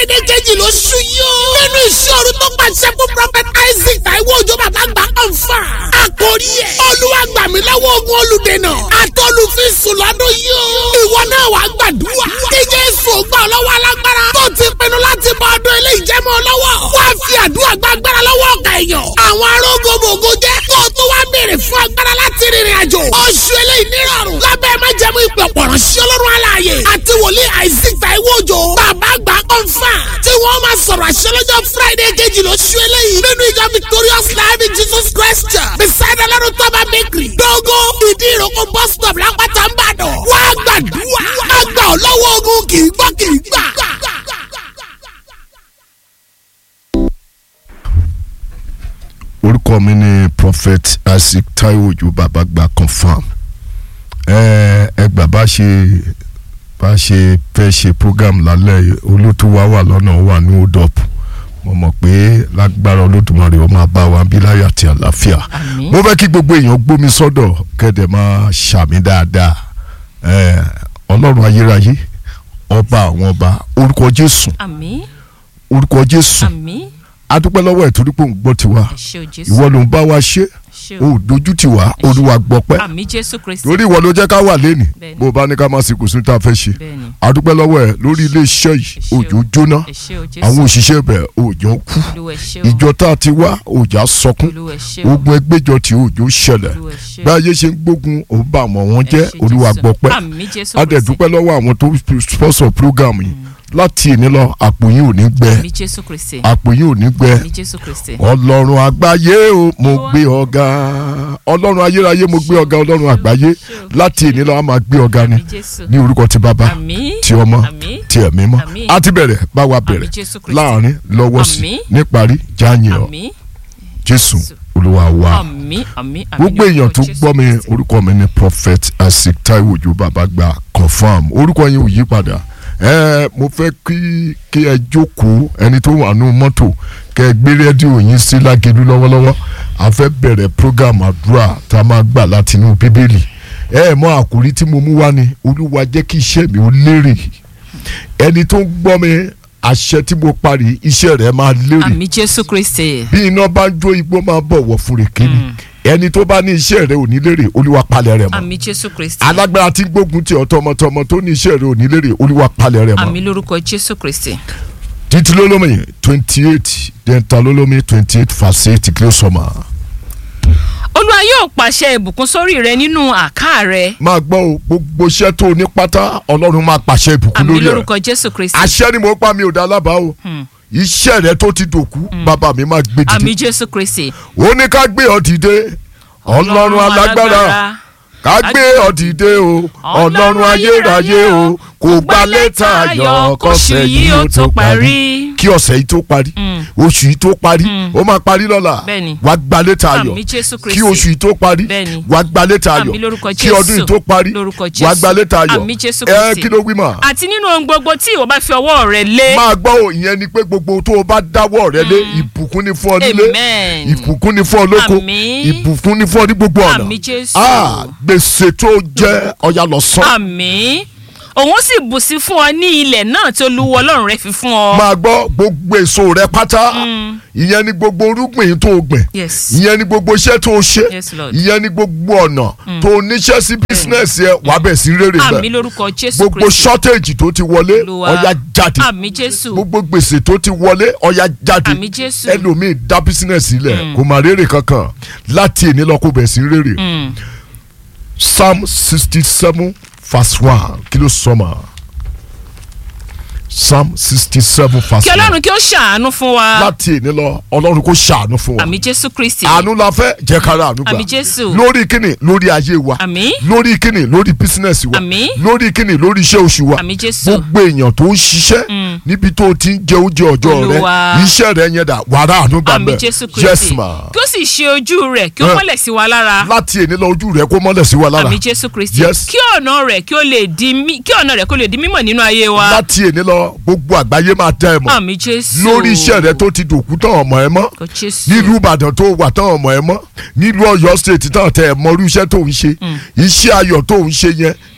friday kejì ló ṣú yó. nínú ìṣòro tó pàṣẹ fún prophet isaac taiwo òjò bàbá gbà ọ̀fà. àkórí ẹ̀ olúwa gbà mí lọ́wọ́ ogun olùdènà àtọ́lùfíìsùn lọ́dún yó. ìwọ náà wàá gbàdúrà. kí jésù gbà ọ́ lọ́wọ́ alágbára. tó ti pinnu láti bọ ọdún ilé ìjẹ́mọ́ lọ́wọ́. wá fi àdúrà gbàgbára lọ́wọ́ ọ̀gá èèyàn. àwọn arógbogbò jẹ́ kó o tó wá béèrè fún agbára láti rìnrìn àjò. oṣù eléyìí nírọ̀rùn. lábẹ́ májẹ̀mú ìpè ọ̀pọ̀rọ̀ sí ọlọ́run aláàyè. àti wòlíì isaac taiwo òjò. bàbá àgbà kọ́ńfà. tí wọ́n máa sọ̀rọ̀ àṣẹ lọ́jọ́ friday kejì lóṣù eléyìí. nínú ìjọ victorious life in jesus christ church. beside ọlọ́run tọ́ba bakery. dógó ìdí ìrókò bus stop lápáta ń bàdàn. wá gbàdúrà. àgbà ọlọ́wọ́ ogun kì í gbọ́ kì í gbà. orúkọ mi ni prophet isaac taiwo ojú bàbá gba confam ẹ ẹ gbà bá ṣe bá ṣe fẹ́ ṣe program lálẹ́ olótú wa wà lọ́nà wà ní hold up mo mọ̀ pé lágbára olódùmarè ó máa bá wa bí láyà àti àlàáfíà Àmín. mo fẹ́ kí gbogbo èèyàn gbómi sọ́dọ̀ kẹ́dẹ̀ máa ṣàmì dáadáa ẹ ọlọ́run ayérayé ọba àwọn ọba orúkọ jésù àmín orúkọ jésù àmín adúpẹ́ lọ́wọ́ ẹ̀ torí pé òun gbọ́ tiwa ẹ ṣé o jésù ìwọ ló ń bá wa ṣe ṣé o o dojú tì wá olúwa gbọpẹ́ àmín jésù kristi torí ìwọ ló jẹ́ ká wà lẹ́nì Bẹ́ẹ̀ni. bó o bá ní ká máa sìnkú sí tá a fẹ́ ṣe bẹ́ẹ̀ni adúpẹ́ lọ́wọ́ ẹ̀ lórí ilé iṣẹ́ yìí Ẹ ṣé o. òjò jóná ẹ ṣé o jésù àwọn òṣìṣẹ́ bẹ̀ òjò kú olúwa ẹ ṣé o ìjọ ìjọ tá a ti wá òjà sọkún olúwa ẹ ṣé o ogun ẹgbẹ́jọ tí òjò ṣẹlẹ̀ olúwa ẹ ṣé o bí ayé ṣe ń gbógun òun bá àwọn wọn Ẹ jẹ́ ṣé olúwa Jésù. gbọpẹ́ àmín jésù a dẹ̀ kristi dúpẹ́ lọ́wọ́ àwọn tó sponsor program yìí láti ìní lọ àpò yín ò ní gbẹ àmín jésù kristi àpò yín ò ní gbẹ àmín jésù kristi ọlọ́run àgbáyé o mo gbé ọ̀gá ọlọ́run ayérayé mo gbé ọ̀gá ọlọ́run àgbáyé láti èní lọ́wọ́ a máa gbé ọ̀gá ni àmín jésù ní orúkọ ti bàbá àmín ti ọmọ àmín ti ẹ̀mí mọ́ Àmín. a ti bẹ̀rẹ̀ bá wa àmín bẹ̀rẹ̀ jésù kristi láàrin lọ́wọ́ sí Àmín. níparí jáàyìn ọ àmín jésù olúwa wa àmín àmín àmín gbogbo ní èèyàn orúkọ tó Jésù gbọ́ mi Kristi. orúkọ mi ni prophet asik taiwo ojú bàbá gba confam orúkọ yẹn ò yí padà ẹ mo fẹ́ kí kí ẹ jókòó ẹni tó wà nù mọ́tò kẹ ẹ gbé rédíò yín sí lágẹ̀dú lọ́wọ́lọ́wọ́ a fẹ́ bẹ̀rẹ̀ program àdúrà tá a máa gbà láti inú bíbélì ẹ mọ àkòrí tí mo mú wá ni olúwa jẹ́ kí iṣẹ́ mi ó lérè ẹni tó ń gbọ́ mi àṣẹ tí mo parí iṣẹ́ rẹ̀ máa lérè àmín jésù kristi bí iná bá ń jó igbó máa bọ̀wọ̀ fún rèké ni ẹni tó bá ní iṣẹ́ rẹ̀ ò ní lérè olúwa palẹ̀ rẹ̀ mọ́ àmín jésù kristi alágbára tí ń gbógun tì ọ́ tọmọtọmọ tó ní iṣẹ́ rẹ̀ ò ní lérè olúwa palẹ̀ rẹ̀ mọ́ àmín lórúkọ jésù kristi títí lólómi twenty eight dẹ́ntà lólómi twenty eight verse eight kí ló sọ ma. olúwa yóò pàṣẹ ìbùkún sórí rẹ nínú àká rẹ máa gbọ́ o gbogbo iṣẹ́ tó o ní pátá ọlọ́run máa pàṣẹ ìbùkún àmín lórí ẹ̀ lórúkọ jésù kristi àṣẹ ni mo pa mi ò dá lábàá o iṣẹ́ rẹ tó ti dòkú bàbá mi máa gbé dìde àmín jésù kristi ó ní ká gbé ọ dìde ọlọ́run alágbára ká gbé ọ dìde o ọlọ́run ayérayé o kò gba lẹ́tà ayọ̀ kọ́sẹ̀ yìí ó tó parí kí ọ̀sẹ̀ yìí tó parí oṣù yìí tó parí ó máa parí lọ́la Bẹ́ẹ̀ni. wàá gba lẹ́tà ayọ̀ Àmín Jésù Kristi. kí oṣù yìí tó parí Bẹ́ẹ̀ni. wàá gba lẹ́tà ayọ̀ Àmín lórúkọ kí ọdún yìí Jésù. tó parí Lórúkọ wàá Jésù. gba lẹ́tà ayọ̀ Àmín Jésù ẹ Kristi. kí ló wí mà àti nínú ohun gbogbo tí ìwọ bá fi ọwọ́ rẹ lé máa gbọ́ ò ìyẹn ni pé gbogbo tó o bá dáwọ́ rẹ lé ìbùkún ni fún ọ nílé Amen. ìbùkún ni fún ọ lóko Àmín. ìbùkún ni fún ọ ní gbogbo ọ̀nà Àmín Jésù. Ah, gbèsè tó jẹ́ ọ̀yà lọ sàn. àmín òun sì bù sí fún ọ ní ilẹ̀ náà tí olúwa ọlọ́run rẹ fi fún ọ. máa gbọ́ gbogbo èso rẹ pátá ìyẹn ni gbogbo irúgbìn tó o gbìn Yes. ìyẹn ni gbogbo iṣẹ́ tó o ṣe Yes, Lord. ìyẹn ni gbogbo ọ̀nà tó o níṣẹ́ sí bísínẹ́sì ẹ wàá bẹ̀ sí rere àmín bẹ́ẹ̀ lórúkọ jésù gbogbo kristi shortage tó ti wọlé Olúwa. ọ̀yà jáde àmín jésù gbogbo gbèsè tó ti wọlé ọ̀yà jáde Àmín Jésù. ẹlòmíì dá bísínẹ́sì lẹ̀ kò má rere kankan láti èní lọ kó bẹ̀ sí rere Mm. psalm sixty seven verse one kí ló sọ ma psalm sixty seven verse kí one ọlọ́run kí ó ṣàánú fún wa láti èní lọ ọlọ́run kó ṣàánú fún wa àmín jésù kristi àánú la fẹ́ jẹ́ kára àánú gbà Àmín Jésù. lórí kíni lórí ayé wa Àmín. lórí kíni lórí bísínẹ́sì wa Àmín. lórí kíni lórí iṣẹ́ oṣù wa Àmín Jésù. gbogbo èèyàn tó ń ṣiṣẹ́ níbi tó ti ń jẹ oúnjẹ ọjọ́ rẹ Olúwa. iṣẹ́ rẹ yẹn dà wàrà àánú gbà àmín bẹ́ẹ̀ jésù yes kristi ma kí ó sì ṣe ojú rẹ̀ kí ó Eh. mọ́lẹ̀ sí wa lára láti èní lọ ojú rẹ kó mọ́lẹ̀ sí wa lára àmín jésù kristi Yes. kí ọ̀nà rẹ̀ kí ó lè di mí kí ọ̀nà rẹ̀ kó lè di mímọ̀ nínú ayé wa láti èní lọ gbogbo àgbáyé máa dá ẹ mọ̀ àmín jésù lórí iṣẹ́ rẹ tó ti dòkú tán ọmọ ẹ mọ́ kò jésù nílùú ìbàdàn tó wà tán ọmọ ẹ mọ́ nílùú ọ̀yọ́ state tán tẹ ẹ mọrú iṣẹ́ tó ń ṣe iṣẹ́ ayọ̀ tó ń ṣe yẹn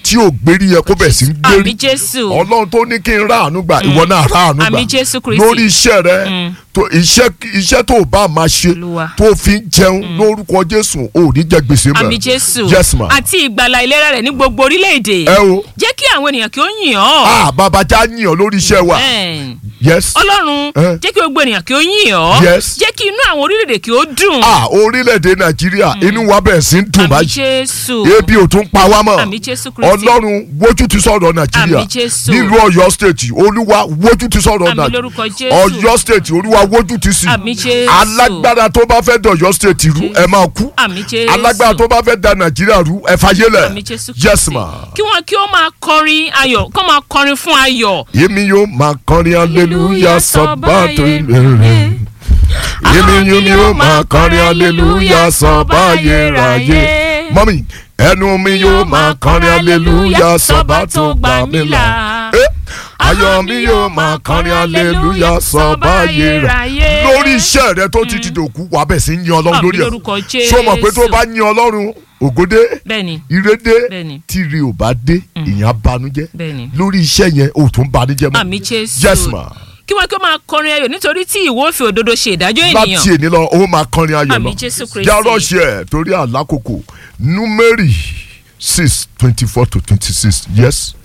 tí ò gbérí yẹ kó bẹ̀ sí ń gbérí àmì jésù ọlọ́run tó ní kí n rà àánú gbà ìwọ náà rà àánú gbà Àmín Jésù Kristi. lórí iṣẹ́ rẹ tó iṣẹ́ iṣẹ́ tó o bá máa ṣe Olúwa. tó o fi ń jẹun lórúkọ jésù ò ní jẹ gbèsè mọ́ àmì jésù yes ma àti ìgbàlà ìlera rẹ̀ ní gbogbo orílẹ̀-èdè ẹ o jẹ́ kí àwọn ènìyàn kí ó yìn ọ́ ah bàbá já yàn lórí iṣẹ́ wa Amen. yes ọlọ́run Eh. jẹ́ kí gbogbo ènìyàn kí ó yìn ọ́ Yes. jẹ́ kí inú àwọn orílẹ̀-èdè kí ó dùn ah orílẹ̀-èdè nàìjíríà inú wa bẹ̀rẹ̀ sí ń dùn àmì báyìí jésù ebi ò tún pa wá mọ́ àmì jésù kristi ọlọ́run wojú ti sọ̀rọ̀ nàìjíríà Àmín Jésù. nílùú ọ̀yọ́ state olúwa wojú ti sọ̀rọ̀ Àmín nàìjíríà lórúkọ Jésù. ọ̀yọ́ state olúwa wojú ti sí Àmín Jésù. alágbára tó bá fẹ́ dọ̀yọ́ state rú ẹ máa kú àmì jésù alágbára tó bá fẹ́ da nàìjíríà rú ẹ fàyélẹ̀ àmì jésù yes ma kí wọn kí ó máa kọrin ayọ̀ kó máa kọrin fún ayọ̀ èmi yóò máa kọrin aleluya sọba tó rere èmi yóò mi yóò máa kọrin aleluya sọba ayérayé mọ́mí ẹnu mi yóò máa kọrin aleluya sọba tó gbà mí là Eh, ayọ̀ mi yóò máa kọrin aleluya sọba ayérayé lórí iṣẹ́ rẹ tó ti ti dòkú wà bẹ̀ sí ń yan ọlọ́run àmì lórí ẹ̀ lórúkọ jésù ṣó mọ̀ pé tó bá yan ọlọ́run ògòdè bẹ́ẹ̀ni ìrédé Bẹ́ẹ̀ni. tíire ò bá dé ìyẹn á banújẹ́ Bẹ́ẹ̀ni. lórí iṣẹ́ yẹn ò tún banújẹ́ mọ́ àmì jésù yes ma kí wọn kí ó máa kọrin ayọ̀ nítorí tí ìwọ fi òdodo ṣe ìdájọ́ ènìyàn láti èní lọ ó máa kọrin ayọ̀ lọ Àmín Jésù Kristi. járọ ṣe ẹ torí àlákòókò númérì six twenty four to twenty six yes.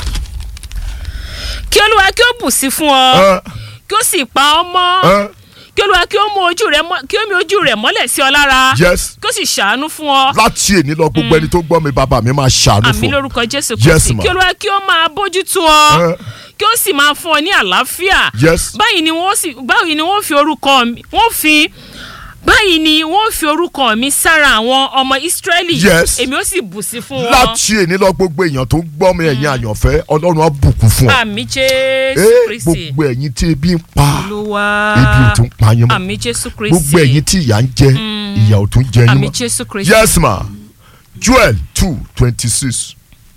kí olúwa kí ó bù sí fún ọ ẹ kí ó sì pa ọ́ mọ́ ẹ kí olúwa kí ó mú ojú rẹ̀ mọ́- kí ó mi ojú rẹ̀ mọ́lẹ̀ sí ọ lára yes kí ó sì ṣàánú fún ọ láti èní lọ gbogbo ẹni tó gbọ́ mi bàbá mi máa ṣàánú àmì fún ọ lórúkọ jésù Yes, kristi ma. kí olúwa kí ó máa bójú tó ọ ẹ kí ó sì máa fún ọ ní àlàáfíà yes báyìí ni wọ́n sì báyìí ni wọ́n fi orúkọ mi wọ́n fi báyìí ni wọ́n fi orúkọ mi sára àwọn ọmọ ìsírẹ́lì Yes. èmi ó sì bù sí fún wọn láti èní lọ gbogbo èèyàn tó gbọ́ mi ẹ̀yin àyànfẹ́ ọlọ́run á bùkún fún ọ àmì jésù Ẹ, kristi gbogbo ẹ̀yin tí ebi ń pa olúwa ebi ò tún pa yín mọ́ àmì jésù kristi gbogbo ẹ̀yin tí ìyà ń jẹ ìyà ò tún jẹ yín àmì mọ́ jésù kristi yes ma joel two twenty six.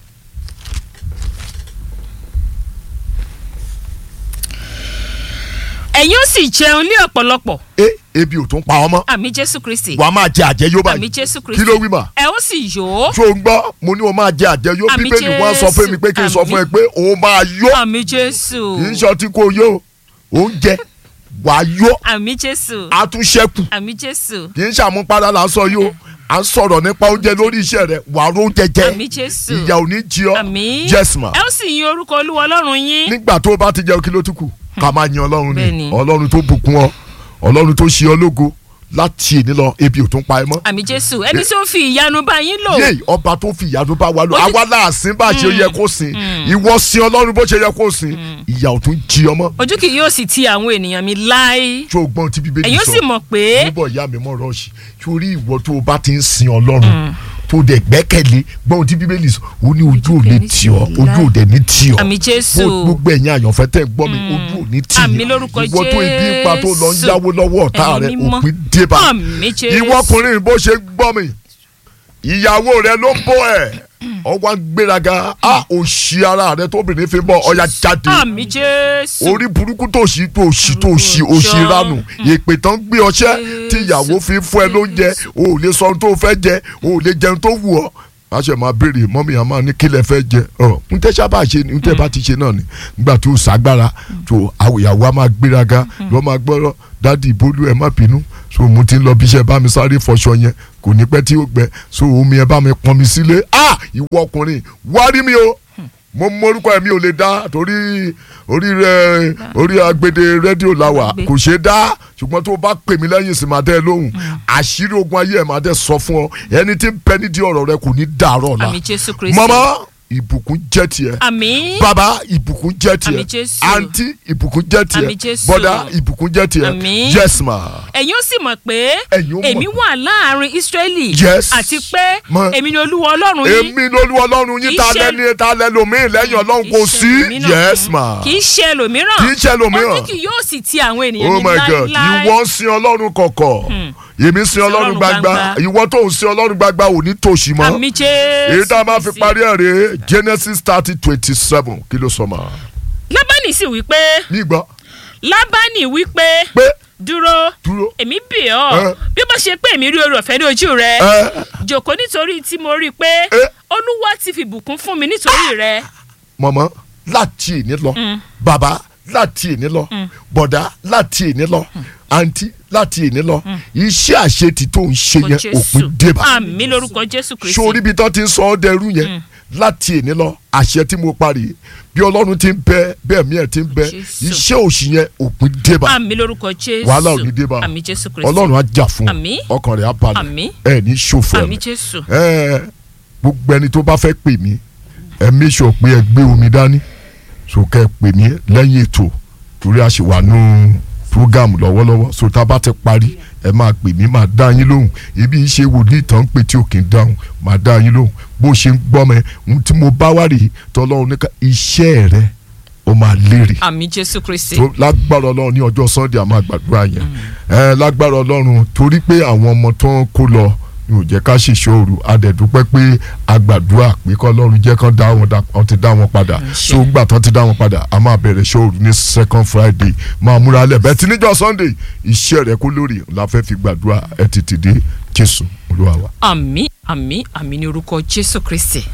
ẹ̀yin ó sì jẹun ní ọ̀pọ̀lọpọ̀ ẹ ebi ò tún pa ọmọ àmì jésù kristi wàá máa jẹ àjẹyó àmì báyìí jésù kí kristi ló wí mà ẹ ó sì yó tó ń gbọ́ mo ní o máa jẹ àjẹyó Àmì bíbélì wọn sọ fún mi pé kí n sọ fún ẹ pé o máa yó àmì jésù kì í ṣe ọtí kó yó oúnjẹ wàá yó àmì jésù àtúnṣẹ́kù àmì jésù kì í ṣàmúpadà là ń sọ yó à ń sọ̀rọ̀ nípa oúnjẹ lórí iṣẹ́ rẹ̀ wàá róúnjẹ jẹ àmì jésù ìyà ò ní jí ọ àmì yes ma ẹ ó sì yin orúkọ olúwa ọlọ́run yín nígbà tó o bá ti jẹun kí ló tún kù ká máa yin ọlọ́run ni Bẹ́ẹ̀ni. ọlọ́run tó bùkún ọ ọlọ́run tó ṣe ọ lógo láti èní lọ ebi ò tún pa ẹ mọ́ àmì jésù ẹni tí ó fi ìyanu bá yín lò yéè ọba tó fi ìyanu bá wa lò Ojú- àwa láàsín bá ṣe yẹ kó sìn ìwọ sin ọlọ́run bó ṣe yẹ kó sìn ìyà ò tún jí ọmọ ojú kì yóò sì ti àwọn ènìyàn mi láé tó o gbọ́n tí bíbélì ẹ̀yin ó sọ sì mọ̀ pé níbọ̀ ìyá mi mọ̀ rọ́ọ̀ṣì torí ìwọ tó o bá ti ń sin ọlọ́run tó dẹ̀ gbẹ́kẹ̀lé gbọ́n tí bíbélì sọ ó ní ojú ò lè tì ọ́ ojú ò dẹ̀ ní tì ọ́ àmì jésù Bó- gbogbo ẹ̀yin àyànfẹ́ tẹ̀ ń gbọ́ mi ojú ò ní tì Àmì yín lórúkọ ìwọ tó ibi ń pa tó lọ ń Jésù. yáwó lọ́wọ́ ọ̀tá Ẹ̀mí rẹ mímọ́. òpin débà àmì jésù ìwọ ọkùnrin bó ṣe gbọ́ mi ìyàwó rẹ ló bọ́ ẹ̀ ọwọ́ ń gbéraga a òṣì ara rẹ tóbìnrin fi bọ́ ọya jáde àmì jésù orí burúkú tó ṣì tó ṣì tó ṣì òṣì ranù èpè tán gbé ọṣẹ tí ìyàwó fi fún ẹ lóúnjẹ o ò lè sọ ohun tó fẹ́ jẹ o ò lè jẹun tó wù ọ́ a ṣe máa béèrè mọ́mí àmọ́ ní kílẹ̀ fẹ́ jẹ ọ n tẹ́ sábà ṣe ni n tẹ́ bá ti ṣe náà ni nígbà tó ságbára tó àwòyàwó a máa gbéraga lọ́ máa gbọ́rọ̀ dádì ìbólú ẹ̀ má bínú so mo ti ń lọ bí iṣẹ́ bá mi sáré fọṣọ yẹn kò ní pẹ́ tí ó gbẹ so omi ẹ bá mi pọn mi sílé ah ìwọ ọkùnrin wá rí mi o mo mórúkọ ẹ mi ò lè dá torí orí rẹ orí agbede rédíò làwà Gbé. kò ṣeé dá ṣùgbọ́n tó o bá pè mí lẹ́yìn sí máa dẹ́ ẹ lóhùn àṣírí ogun ayé ẹ̀ máa dẹ́ sọ fún ọ ẹni tí ń pẹ́ nídìí ọ̀rọ̀ rẹ kò ní dàárọ̀ la àmì jésù kristi mama ìbùkún jẹ́ tiẹ̀ àmì baba ìbùkún jẹ́ tiẹ̀ Àmín Jésù. àǹtí ìbùkún jẹ́ tiẹ̀ Àmín Jésù. bọ́dà ìbùkún jẹ́ tiẹ̀ Àmín. yes ma ẹ̀yin ó sì mọ̀ pé Ẹ̀yin ó mọ̀ èmi pé- wà láàrin israẹli Yes. àti pé Mọ̀. èmi ni olúwa ọlọ́run yín èmi lolú ọlọ́run yín Kì í ta ṣe- lẹ́ni ta lẹ́lòmíì lẹ́yìn ọlọ́run Kì í kò ṣe sí ẹlòmíràn. yes ma kì í ṣe ẹlòmíràn kì í ṣe ẹlòmíràn. ojú kì yóò sì ti àwọn ènìyàn oh mi my god láéláé ìwọ ń sin ọlọ́run kọ̀kọ̀ èmi ń sin ọlọ́run Ọlọ́run gbagba gbangba. ìwọ tó ń sin ọlọ́run gbagba ò ní tòṣì mọ́ àmì jésù èyí tá a máa fi Kristi. parí ẹ̀ rèé genesis thirty twenty seven kí ló sọ ma lábánì sì wí pé nígbà lábánì wípé pé dúró dúró èmi bì ọ́ Eh. bí ó bá ṣe pé èmi rí oore ọ̀fẹ́ ní ojú rẹ ẹ jòkó nítorí tí mo rí i pé Eh. olúwa ti fi bùkún fún mi nítorí rẹ mọ̀mọ́ láti èní lọ bàbá láti èní lọ bọ̀dá láti èní lọ àǹtí láti èní lọ iṣẹ́ àṣetì tó ń ṣe Orúkọ yẹn òpin débà àmì lórúkọ jésù kristi sórí ibi tó ti ń sọ ọ́ dẹrú yẹn láti èní lọ àṣẹ tí mo parí bí ọlọ́run ti ń bẹ bẹ́ẹ̀ mi ẹ̀ ti ń bẹ Jésù. iṣẹ́ òṣì yẹn òpin débà àmì lórúkọ jésù wàhálà ò ní débà àmì jésù kristi ọlọ́run á jà fún Àmín. ọ ọkàn rẹ̀ á balẹ̀ Àmín. ẹ̀ ní ṣòfò àmì ẹ̀ jésù ẹ gbogbo ẹni tó bá fẹ́ pè mí ẹ make sure pé ẹ gbé omi dání so kẹ́ ẹ pè mí lẹ́yìn ètò torí a ṣì wà nù program lọ́wọ́lọ́wọ́ so tá a bá ti parí ẹ máa pè mí máa dá yín lóhùn ibi iṣẹ́ wòlíì tán ń pè tí ò kì í dáhùn máa dá yín lóhùn bó ṣe ń gbọ́ mẹ́ ohun tí mo bá wá rèé tọ́lọ́run ní ká iṣẹ́ rẹ ó máa lérè àmì jésù kristi tó lágbára ọlọ́run ní ọjọ́ sunday a máa gbàdúrà yẹn ẹ lágbára ọlọ́run torí pé àwọn ọmọ tó ń kó lọ ní ò jẹ́ ká ṣèṣe òru adẹ̀dúpẹ́ pé a gbàdúrà pé kọ́ ọlọ́run jẹ́ kán dá wọn dá- wọn ti dá wọn padà so gbà tán ti dá wọn padà a máa bẹ̀rẹ̀ ṣe òru ní second friday máa múra lẹ̀ bẹ́ẹ̀ tí níjọ́ sunday iṣẹ́ rẹ kó lórí la fẹ́ fi gbàdúrà ẹ tètè dé jésù olúwa wa. àmì àmì àmì ní orúkọ jésù kristi